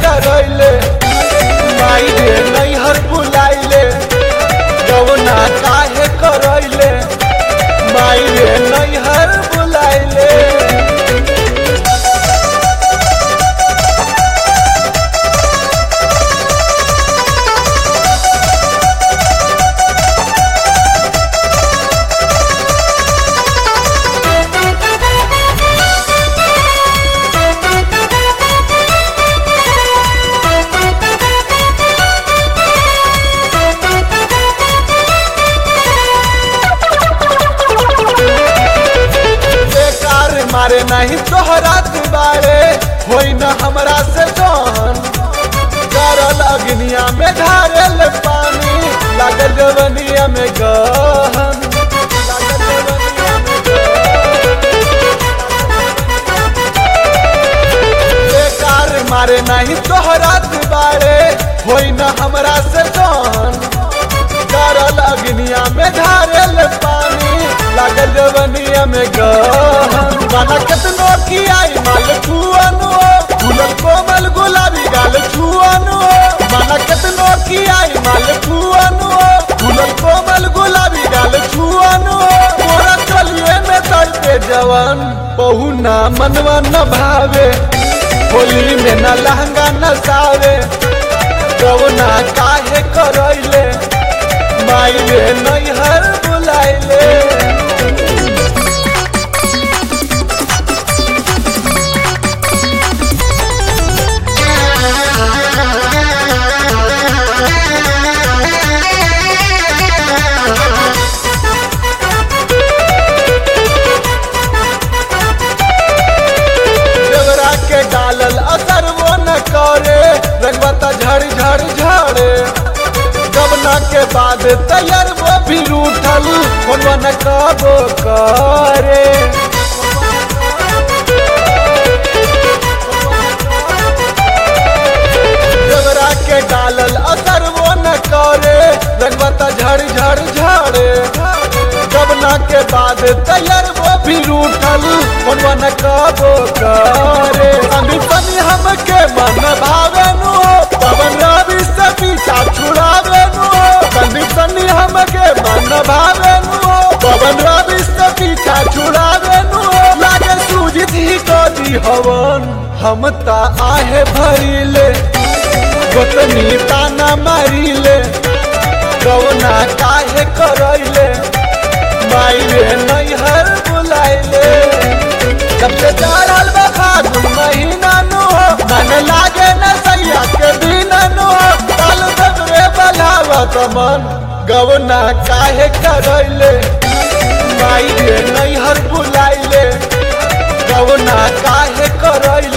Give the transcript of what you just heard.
करैले माई रे नैहर बुलाइले गवना काहे करैले माई रे नैहर बुलाइले बेकार मारे नहीं तोहरा दुबारे होई न हमरा से जान करल अग्निया में ढारेल पानी लागल जवनिया में गहन लागल जवनिया में गहन। बेकार मारे नहीं तोहरा दुबारे होई न हमरा से जान करल अग्निया में ढारेल पानी लागल जवनिया में गहन गाना केतनो की आई माल छुअनो फूलल कोमल गुलाबी गाल छुअनो गाना केतनो की आई माल छुअनो फूलल कोमल गुलाबी गाल छुअनो तोरा चलिए में तड़पे जवान बहु ना मनवा न भावे होली में न लहंगा न सावे गवना काहे करैले माई रे नैहर बुलाइले देवरा के डालल असर वो न करे रंगबता झड़ झड़ झड़े गबना के बाद तैयार वो भी रूठल फोनवा न कबो करे देवरा के डालल असर वो न करे रंगबता झड़ झड़ झड़े गबना के बाद तैयार वो भी रूठल फोनवा न कबो करे अभी तनी हमके मन भावे नु पवन रवि से पीछा छुड़ावे नु तनी तनी हमके मन भावे नु पवन रवि से पीछा छुड़ावे नु लागे सूझित ही कदी हवन हम ता आहे भरिले गोतनी ताना मारिले गवना काहे करैले माई रे नैहर बुलाइले सबसे चढ़ल बा फागुन महीना नु मन लागे न सैया के दिन नु काल सबरे बलावत मन गवना काहे करैले माई रे नैहर बुलाइले गवना काहे करैले